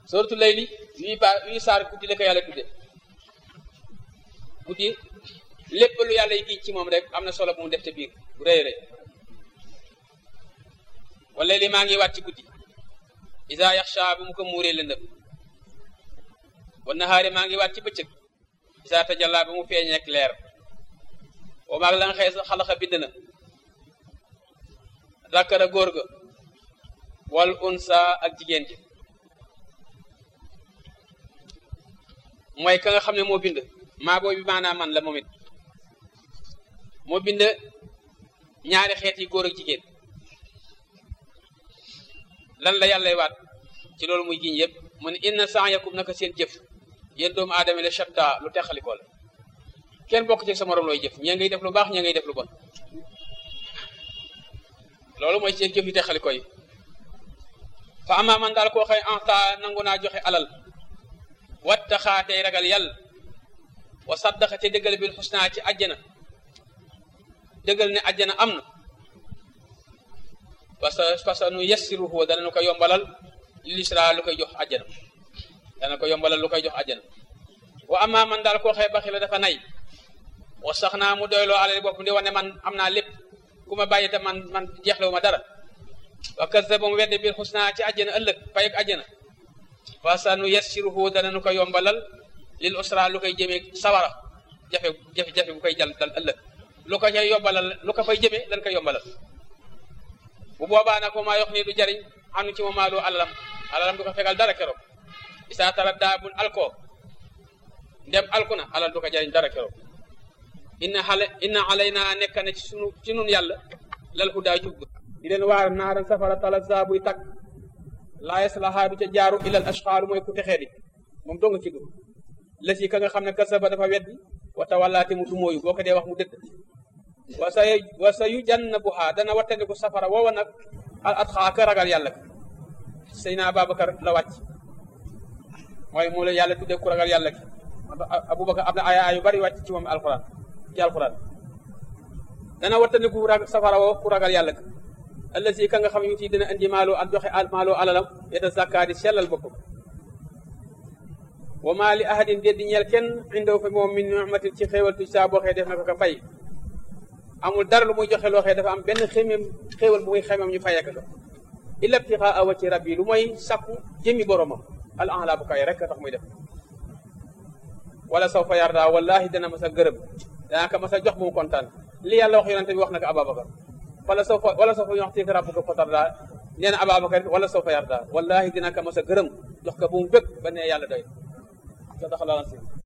suratul layli wii ba wii saar guddi la ko yàlla tudde guddi lépp lu yàlla yi giñ ci moom rek am na solo bu mu def te biir bu rëy rëy wala li maa ngi waat ci guddi isa yaxsha bu mu ko muuree lëndëm wa nahaari maa ngi waat ci bëccëg isa tajalla bu mu feeñ ak leer wa maag la nga xëy xalaxa bind na rakkara góor ga wal unsa ak jigéen ji mooy ka nga xam ne moo bind maa booy bi maanaam man la moom it moo bind ñaari xeet yi góor ak jigéen lan la yàllay waat ci loolu muy giñ yëpp mu ne inna sa'yakum naka seen jëf yéen doomu aadama la shatta lu teqalikoo la kenn bokk ci sa morom looy jëf ñee ngay def lu baax ñee ngay def lu bon loolu mooy seen jëf yi teqalikoo yi fa ama man daal koo xëy anta nangu naa joxe alal wattaxaa tey ragal yàlla wa saddaqa te dëggal bil xusnaa ci àjjana dëggal ne àjjana am na parce que parce que nu yassiruhu dana nu ko yombalal li lisra lu koy jox àjjana dana ko yombalal lu koy jox àjjana wa amma man daal koo xëy baxi la dafa nay wa sax naa mu doyloo alal bopp di wane man am naa lépp ku ma bàyyi te man man jeexlewu ma dara wa kazzaba mu wedde bil xusnaa ci àjjana ëllëg fay ak àjjana wa sa nu yassiruhu dana nu ko yombalal lil usra lu koy jëmee sawara jafe jafe jafe bu koy jal dal ëllëg lu ko cay yombalal lu ko fay jëmee dañ koy yombalal bu boobaa nag maa yox nii du jariñ anu ci moom maalu alalam alalam du ko fegal dara keroog isaa tara daa bun alkoo ndem alku na alal du ko jariñ dara keroog inna xale inna alayna nekk na ci sunu ci nun yàlla lal hudaa jub di leen waar naaran safara talazza buy tàkk laa yaslahaa du ca jaaru ilal ashqaaru mooy ku texee di moom doo nga ci dugg la si ka nga xam ne kasaba dafa weddi wa tawallaate mu dumóoyu boo ko dee wax mu dëdd wa sa wa sa yu jannabuha dana wattandiku safara woowa nag al atxaa ka ragal yàlla ka Seydina Ababacar la wàcc mooy moo la yàlla tuddee ku ragal yàlla ki Aboubacar am na ay ay yu bari wàcc ci moom alquran ci alquran dana wattandiku safara woowa ku ragal yàlla ka allasi ka nga xam yu ti dina indi maaloo ak joxe maaloo alalam yeta zakkaa di sellal boppam wa maa li ahadin déet di ñeel kenn indaw fa moom min ni'matin ci xéewal tuj saa boo xee def na ko ko fay amul dara lu muy joxe loo xee dafa am benn xéemem xéewal bu muy xéemem ñu fayee ko illa ibtixaa wajhi rabbi lu mooy sakku jëmmi boromam al a'la bu kay rek tax muy def wala saw fa yarda wallahi dana ma sa gërëm danaa ko ma sa jox bu mu kontaan li yàlla wax yonente bi wax na ko Ababacar wala saw fa wala saw fa yu'tika rabbuka fatarda nee na Ababacar wala saw fa yarda wallahi dina ko ma sa gërëm jox ko bu mu bëgg ba ne yàlla doy صدق الله العظيم